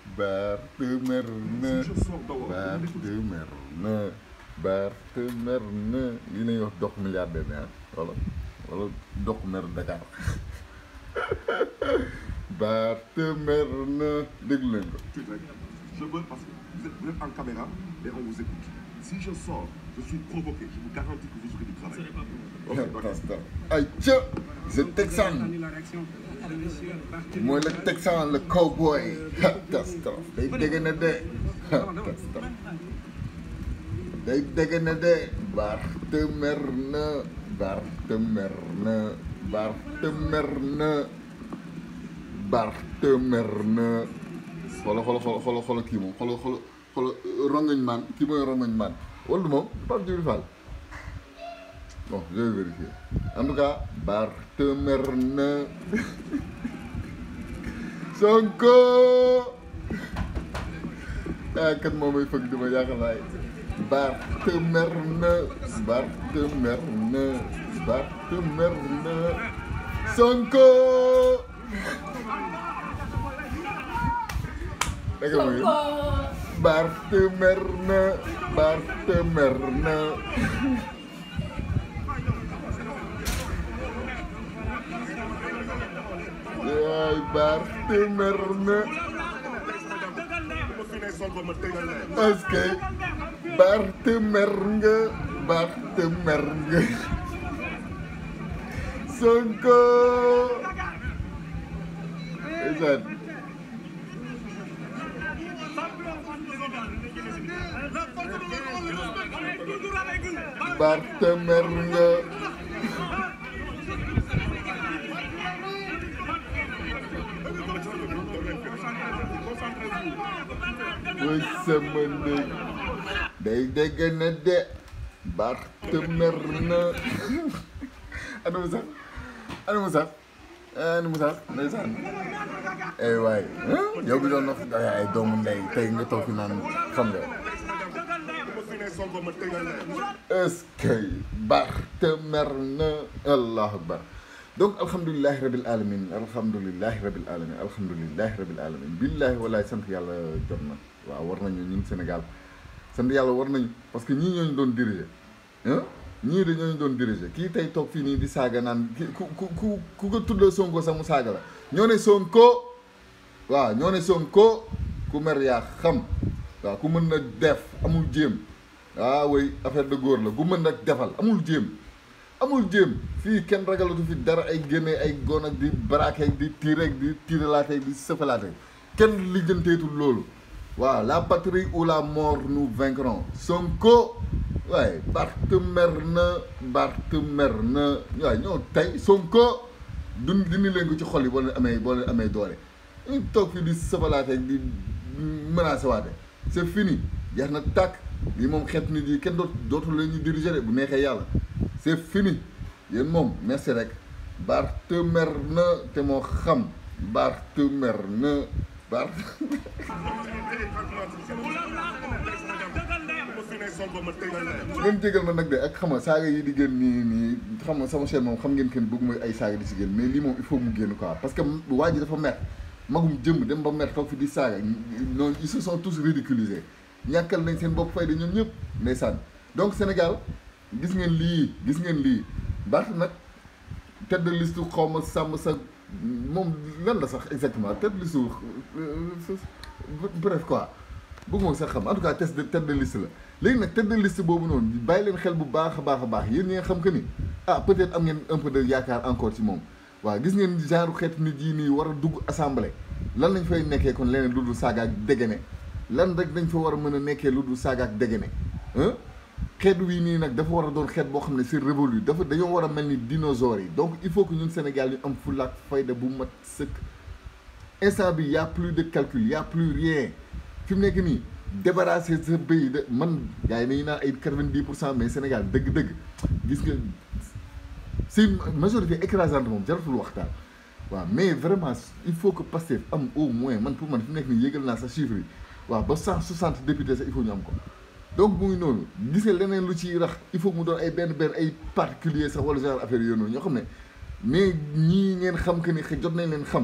Bart mer na Si je sors dehors, Bart on écoute. mer na Bart mer na lii lañuy wax dox milliardaire ne ah wala wala dox mer Dakar Bart mer na déglu leen ko Tu es Je veux parce que vous êtes, vous êtes en caméra et on vous écoute. Si je sors, je suis provoqué. Je vous garantis que vous aurez du travail. Ok, d'accord. Tastar ay ca c'est Texan mooy le Texan le cowboy Tastar day dégg na de Tastar day dégg na de Bart mer na Bart mer na Bart mer na Bart mer na xoola xoola xoola xoola xoola kii moom xoola xoola xoola rongañ maan kii mooy rongañ maan wala du moom Pape Djibril Fall bon je vais vérifier en tout cas Bart mer na Sonko ah kat moom may fëgg duma yaakaar naa Bart mer na Bart mer na Bart mer na Sonko dégg nga muy Bart mer na Bart mer na yaay Bart mer na Bu ma fi nee Sonko ma tegal leen. est-ce que Bart mer nga Bart mer nga Sonko ndeysaan Bart mer nga mooy sama ndey day dégg na de Bart mer na ana mu sax ana mu sax ana mu sax ndeysaan ay waay yow bi doon wax ay doomu ndey tey nga toog fi naan xam nga Bu ma fi nee Sonko ma tegal leen. est-ce que Bart mer na allahu akbar donc alhamdulilahi rabil alamin alhamdulilahi rabil alamin alhamdulilahi rabil alamin billahi walaay sant yàlla jot na waaw war nañu ñun Sénégal sant yàlla war nañu parce que ñii ñooñu doon diriger ah ñii de ñooñu doon diriger kii tey toog fii nii di saaga naan ki ku ku ku ku ko tuddee Sonko sax mu saaga la ñoo ne Sonko waaw ñoo ne Sonko ku mer yaa xam waaw ku mën na def amul jéem ah oui affaire de góor la ku mën na defal amul jéem amul jéem fii kenn ragalatu fi dara ay génne ay gon ak di braqué ak di tiire ak di tiiralaate ak di sëfalaate kenn lijjanteetul loolu waaw la patrie ou la mort nous vaincrons Sonko waaye Bart mer na Bart mer na waaye ñoo tey Sonko dun dindi leen ko ci xol yi boo leen amee boo leen amee doole ñu toog fii di sëfalaate ak di menacé waate c'est fini jeex na tàkk lii moom xeet nit yi kenn doot dootul la ñuy diriger de bu neexee yàlla c'est fini yéen moom merci rek Bart mer na te moo xam Bart mer na Bart Bu ma fi nee Sonko ma tegal leen. ngeen jégal ma nag de ak xam nga saaga yi di génn nii nii xam nga sama chaîne moom xam ngeen kenn bëgg mooy ay saaga di si génn mais lii moom il faut mu génn quoi parce que waa ji dafa mer magum jëm dem ba mer toog fi di saaga noonu ils se sont tous ridiculisés ñàkkal nañ seen bopp fayda ñoom ñëpp ndeysaan donc Sénégal gis ngeen lii gis ngeen lii Bart nag tête de liste xaw ma sàmm sa moom lan la sax exactement tête de liste bref quoi bëgguma sax xam en tout cas test de tête de liste la léegi nag tête de liste boobu noonu bàyyi leen xel bu baax a baax a baax yéen ñi nga xam que ni ah peut-être am ngeen un peu de yaakaar encore ci moom waaw gis ngeen genre xeetu nit yi nii war a dugg assemblée lan lañ fay nekkee kon leneen lu dul saaga ak dégene lan rek dañ fa war a mën a nekkee lu dul saaga ak dégene ah xeet wii nii nag dafa war a doon xeet boo xam ne c'est révolu dafa dañoo war a mel ni dinosaures yi donc il faut que ñun Sénégal ñu am fulla ak fayda bu mat sëkk instant bi y a plus de calcul y a plus rien fi mu nekk nii débarrasser sa pays de man gars yi nañu naan ay quatre-vingt-dix pour cent mais Sénégal dëgg-dëgg gis nga c'est une majorité écrasante moom jaratul waxtaan waaw mais vraiment il faut que Pastef am au moins man pour man fi mu nekk nii yëgal naa sa chiffre yi waaw ba cent soixante députés sax il faut ñu am ko donc mu ngi noonu gis nga leneen lu ciy rax il faut mu doon ay benn benn ay particulier sax wala genre affaire yooyu noonu ñoo xam ne mais ñii ngeen xam que ni jot nañ leen xam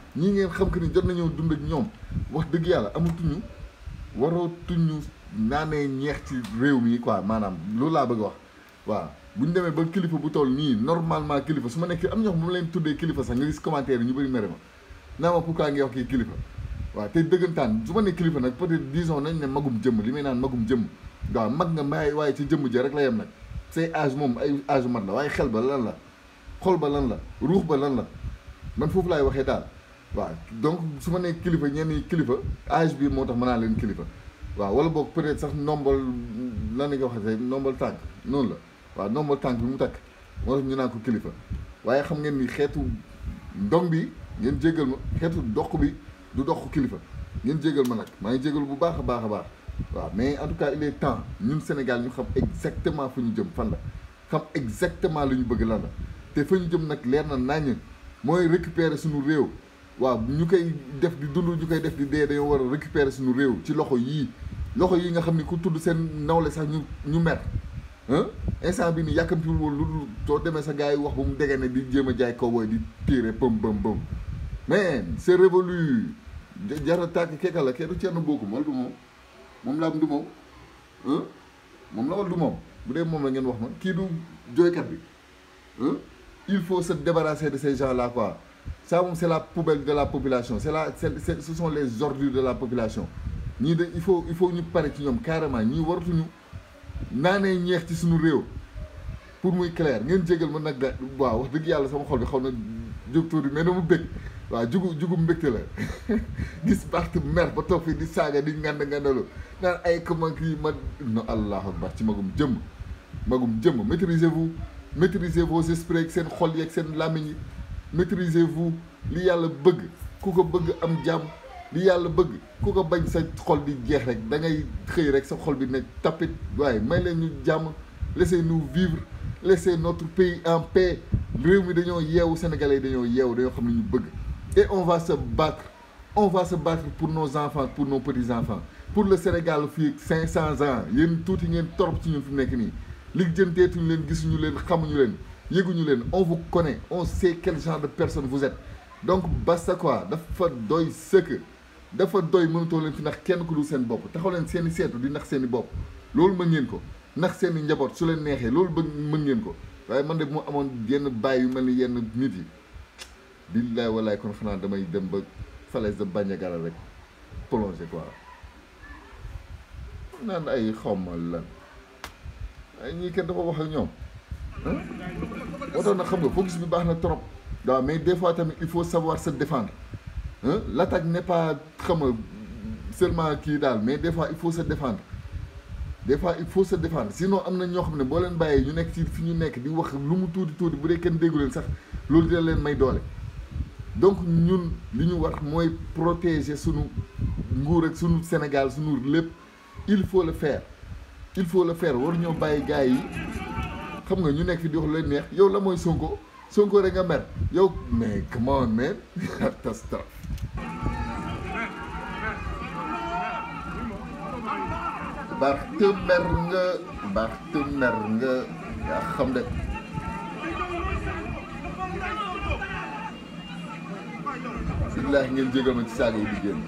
ñii ngeen xam que ni jot nañoo dund ak ñoom wax dëgg yàlla amatuñu warootuñu naanee ñeex ci réew mi quoi maanaam loolu laa bëgg wax waaw bu ñu demee ba kilifa bu toll nii normalement kilifa su ma nekk am ñoo xam bu ma leen tuddee kilifa sax nga gis commentaire yi ñu bëri mere ma naa ma pourquoi ngay wax kii kilifa waaw te dëggantaan su ma nee kilifa nag peut-être disons nañ ne magum jëmm li may naan magum jëmm waaw mag nga may waaye ci jëmm ja rek la yem nag say âge moom ay âge mat la waaye xel ba lan la xol ba lan la ruux ba lan la man foofu laay waxee daal waaw donc su ma nee kilifa ñenn ñi kilifa âge bi moo tax mën naa leen kilifa waaw wala boog peut-être sax nombal lan la nga waxee nombal tànk noonu la waaw nombal tànk bi mu takk moo tax ñu naan ko kilifa waaye xam ngeen ni xeetu ndong bi ngeen jéggal ma xeetu dox bi du dox kilifa ngeen jéggal ma nag maa ngi jéggal bu baax a baax a baax waaw mais en tout cas il est temps ñun Sénégal ñu xam exactement fu ñu jëm fan la xam exactement lu ñu bëgg lan la te fa ñu jëm nag leer na naññ mooy récupérer suñu réew waaw ñu koy def di dund ñu koy def di dee dañoo war a récupérer suñu réew ci loxo yii loxo yi nga xam ni ku tudd seen nawle sax ñu ñu mer instant bi ni yàkkamtiwul woon lu dul soo demee sa gars yi wax ba mu degee ne di jéem a jaay cowboy di tirer pëm pëm pëm mais c'est révolu jara tàkk kekka la kenn Thierno Bocoum wala du moom moom laa am du moom moom la wala du moom bu dee moom la ngeen wax ma kii du jooykat bi il faut se débarrasser de ces gens là quoi ça moom c'est la poubelle de la population c'est la c'est ce sont les ordures de la population ñii de il faut il faut ñu pare ci ñoom carrément ñii waratuñu naanee ñeex ci suñu réew pour muy clair ngeen jégal ma nag da waaw wax dëgg yàlla sama xol bi xaw na jóg tuuti mais dama bëgg waaw jugu jugu mbégte la gis parti mer ba toog fii di saaga di ngand ngandalu naan ay comment kii ma no allahu akbar ci magum jëmm magum jëmm maîtrisez-vous maîtrisez vos esprits ak seen xol yi ak seen làmmiñ yi maîtrisez-vous li yàlla bëgg ku ko bëgg am jàmm li yàlla bëgg ku ko bañ sa xol di jeex rek da ngay xëy rek sa xol bi ne tapit waaye may leen ñu jàmm laissez-nous vivre laissez notre pays en paix réew mi dañoo yeewu sénégalais yi dañoo yeewu dañoo xam ne ñu bëgg et on va se battre on va se battre pour nos enfants pour nos petits-enfants pour le Sénégal fii cinq cents ans yéen tuuti ngeen torop ci ñun fi mu nekk nii li jënteetuñu leen gisuñu leen xamuñu leen yëguñu leen on vous connaît on sait quel genre de personne vous êtes donc basta quoi dafa doy sëkk dafa doy mënatoo leen fi nax kenn ku dul seen bopp taxaw leen seen i seetu di nax seen i bopp loolu mën ngeen ko nax seen i njaboot su leen neexee loolu bëgg mën ngeen ko waaye man de bu ma amoon yenn bàyyi yu mel ni yenn nit yi billaay walaay kon xanaa damay dem ba falaise de Bandiagara rek plongé quoi naan ay xawma lan ay ñii kenn dafa wax ak ñoom moo tax nag xam nga focus bi baax na trop waaw mais des fois tamit il faut savoir se défendre l'attaque n'est pas xam nga seulement kii daal mais des fois il faut se défendre des fois il faut se défendre sinon am na ñoo xam ne boo leen bàyyee ñu nekk ci fi ñu nekk di wax lu mu tuuti tuuti bu dee kenn déggu leen sax loolu dina leen may doole donc ñun li ñu war mooy protéger sunu nguur ak sunu Sénégal sunu lépp il faut le faire il faut le faire war ñoo bàyyi gars yi xam nga ñu nekk fi di wax lu leen neex yow la mooy Sonko Sonko rek nga mer yow mais come on man tas tas Bart mer nga Bart mer nga yaa xam de billaahi ngeen jégal ma ci saaga yi di génn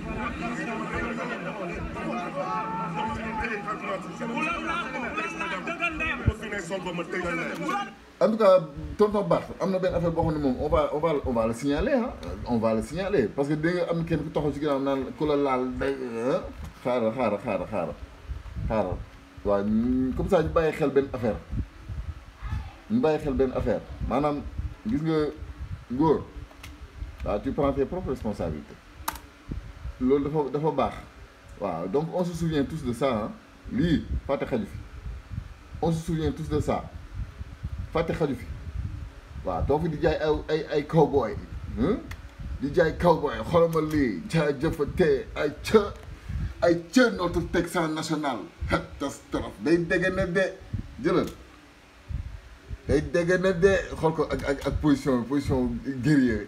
en tout cas tonton Bart am na benn affaire boo xam ne moom on va on va on va le signaler ah on va le signaler parce que da nga am kenn ku taxaw ci ginnaaw naan ku la laal day xaaral xaaral xaaral xaaral xaaral waaw comme ça ñu bàyyi xel benn affaire ñu bàyyi xel benn affaire maanaam gis nga góor waaw tu prends tes propres responsabilités loolu dafa dafa baax waaw donc on se souvient tous de ça ah lii fàtte xaju fi on se souvient tous de ça fàtte xaju fi waaw doo fi di jaay ay ay ay cowboy di jaay cowboy xolama lii jaajëfate ay ca ay ca notre Texan national catastrophe day dégg ne de jëlal day dégg ne de xool ko ak ak ak position position guerrier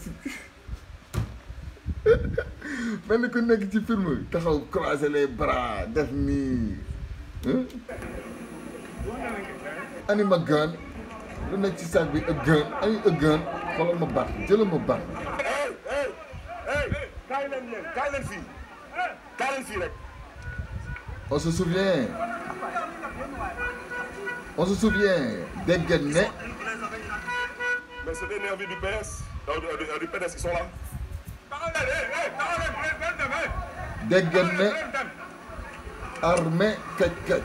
mel ni ku nekk ci film taxaw croiser les bras def nii ani ma gaan lu nekk ci sac bi ak gaan ani ak gaan xoolal ma baax jëlal ma baax kaay leen fii kaay leen fii rek. on se souvient on se souvient dégg ngeen ne mais c'est des nervis du PS euh, du, du, du PDS ils sont là. dégg ngeen ne armée kaj kaj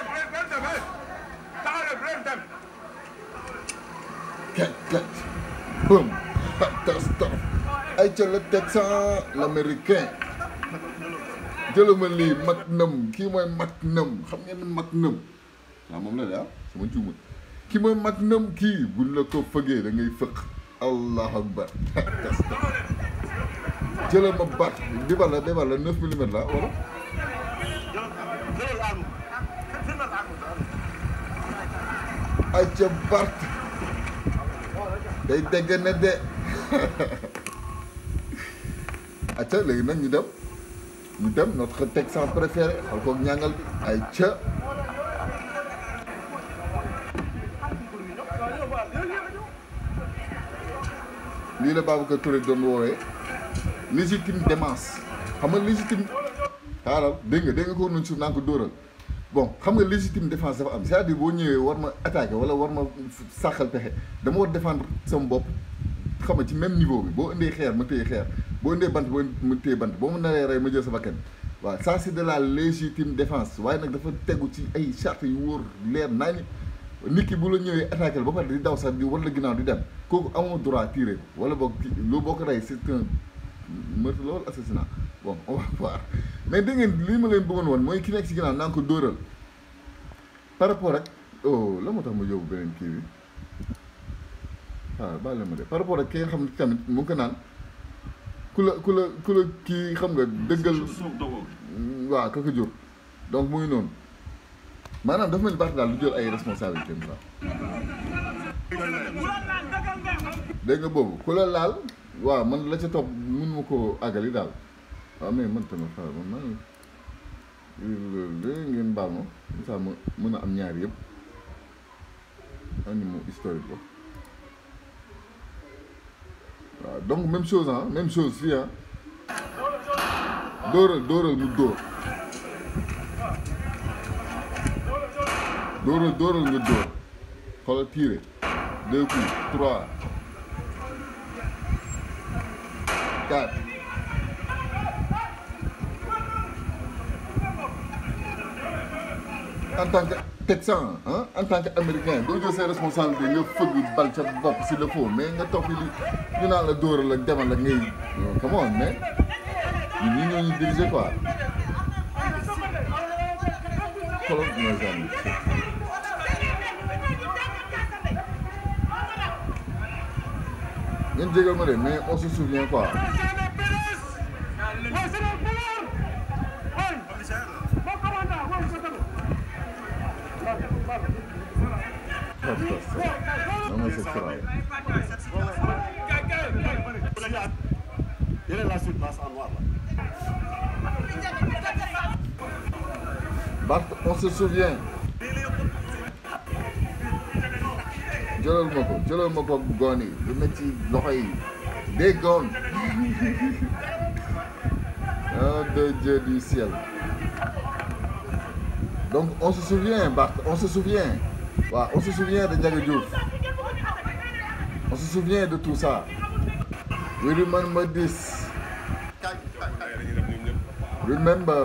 kaj kaj boum catastrophe ay ca le texan l'américain jëlama lii Magnum kii mooy Magnum xam ngeen ne Magnum waaw moom la de ah sama juuma kii mooy Magnum kii buñ la ko fëgee da ngay fëq allahu akbar catastrophe jëlama bat bi bala bi bala neuf millimètres la wala ay ca Bart day dégg ne de acca léegi nag ñu dem ñu dem notre texan préféré xal koog ñàngal bi ay ca lii la Babacar Touré doon woowee légitime défense xam nga légitime xaaral dégg nga dégg nga ko noonu suuf naa ko dóoral bon xam nga légitime défense dafa am c'est-à-dire boo ñëwee war ma attaquer wala war ma sàqal pexe dama war défendre sama bopp xam nga ci même niveau bi boo indee xeer ma téye xeer boo indee bant boo ma téye bant boo ma naree rey ma jël sa bakkan waaw ça c'est de la légitime défense waaye nag dafa tegu ci ay charte yu wóor leer naa ni nit ki bu la ñëwee attaqué ba pare di daw sax di wala ginnaaw di dem kooku amoo droit tirer wala boog loo boo ko rey c'est un meurtre la wala assassinat bon on va voir mais dégg ngeen lii ma leen bëggoon woon mooy ki nekk ci ginnaaw naa ko dóoral par rapport ak oh la moo tax ma yóbbu beneen kii bi waaw baal la ma de par rapport ak ki nga xam ne tamit mu ngi ko naan ku la ku la ku la kii xam nga dëggal waaw ka ko jur donc muy noonu maanaam dafa mel ni Barth daal lu jël ay responsabilités quoi dégg nga boobu ku la laal waaw man la ca topp mun ma koo àggali daal waaw mais man tamit xaaral man maa ngi ngeen baal ma misaal ma mën a am ñaar yëpp animaux historique ko waaw donc même chose ah même chose fii ah dóoral dóoral mu dóor dóoral dóoral nga dóor xoolal tiré deux coups trois quatre en tant que texan ah en tant que américain doo jël ses responsabilités nga fëgg bal ca bopp si le faut mais nga toog fi li ñu naan la dóoral ak demal ak ngay come on mais ñun ñi ñoo ñu diriger quoi xoolal mooy genre ngeen jégal ma de mais on se souvient quoi non mais c'est grave Quelle est la suite passe en noir là Barth on se souvient jëlal ma ko jëlal ma ko goon yi lu nekk ci loxo yi des goon oh de Dieu du ciel donc on se souvient Barth on se souvient waaw on se souvient de Ndiaga Diouf on se souvient de tout ça we remember this remember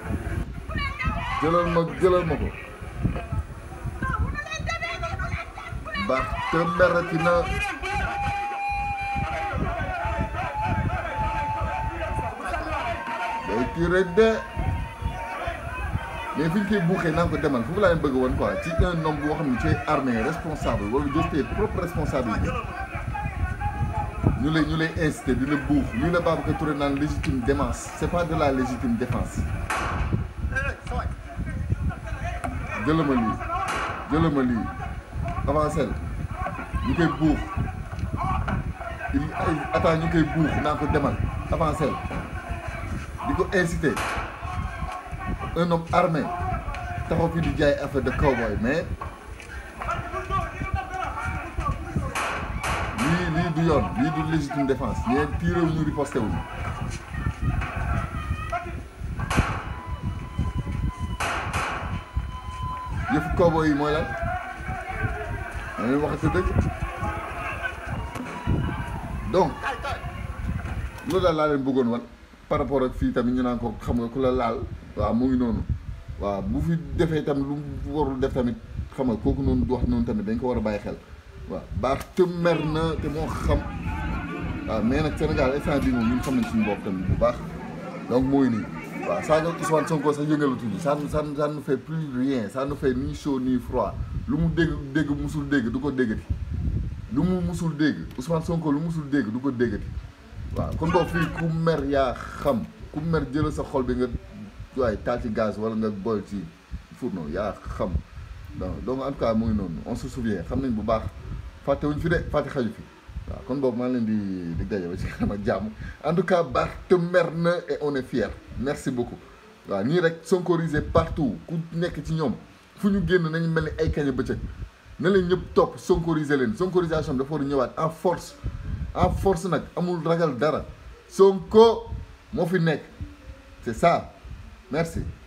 jëlal ma jëlal ma ko Barth merati na day tiré de mais fi ñu koy buuxee naa ko demal foofu laa leen bëgg woon quoi ci un homme boo xam ne tu es armé responsable wala jël tes propres responsabilités ñu lay ñu lay incité di la buux lii la Babacar Touré naan légitime défense c'est pas de la légitime défense jëlama lii jëlama lii avancé ñu koy buux il attends ñu koy buux naa ko demal avancé di ko incité un homme armé taxaw fi di jaay affaire de cowboy mais lii lii du yoon lii du légitime défense ñee tiré wu ñu riposté wuñu yëfu koobo yi mooy lan ma leen waxati dëgg donc loolu daal laa leen bëggoon wan par rapport ak fii tamit ñu naan ko xam nga ku la laal waaw mu ngi noonu waaw bu fi defee tam lu mu warul def tamit xam nga kooku noonu du wax noonu tamit dañ ko war a bàyyi xel waaw baax te mer na te moo xam waaw mais nag Sénégal instant bii moom ñun xam nañ suñu bopp tamit bu baax donc mooy nii waaw saa nga Ousmane Sonko sax yëngalatuñu ça ça ça ne fait plus rien ça ne fait ni chaud ni froid lu mu dégg dégg musul dégg du ko déggati lu mu musul dégg Ousmane Sonko lu musul dégg du ko déggati waaw kon boobu fii ku mer yaa xam ku mer jëla sa xol bi nga waaye taal ci gaz wala nga boy ci fourneau yaa xam donc donc en tout cas mu ngi noonu on se souvient xam nañ bu baax fàtte wuñ fi de fàtte xaju fi waaw kon boobu maa ngi leen di di daje ba ci kanam ak jàmm en tout cas baax te mer na et on est fier merci beaucoup waaw nii rek sonkorisé partout ku nekk ci ñoom fu ñu génn nañu mel ni ay kaña bëccëg na leen ñëpp topp sonkorisé leen sonkorisation bi dafa war a ñëwaat en force en force nag amul ragal dara Sonko moo fi nekk c'est ça merci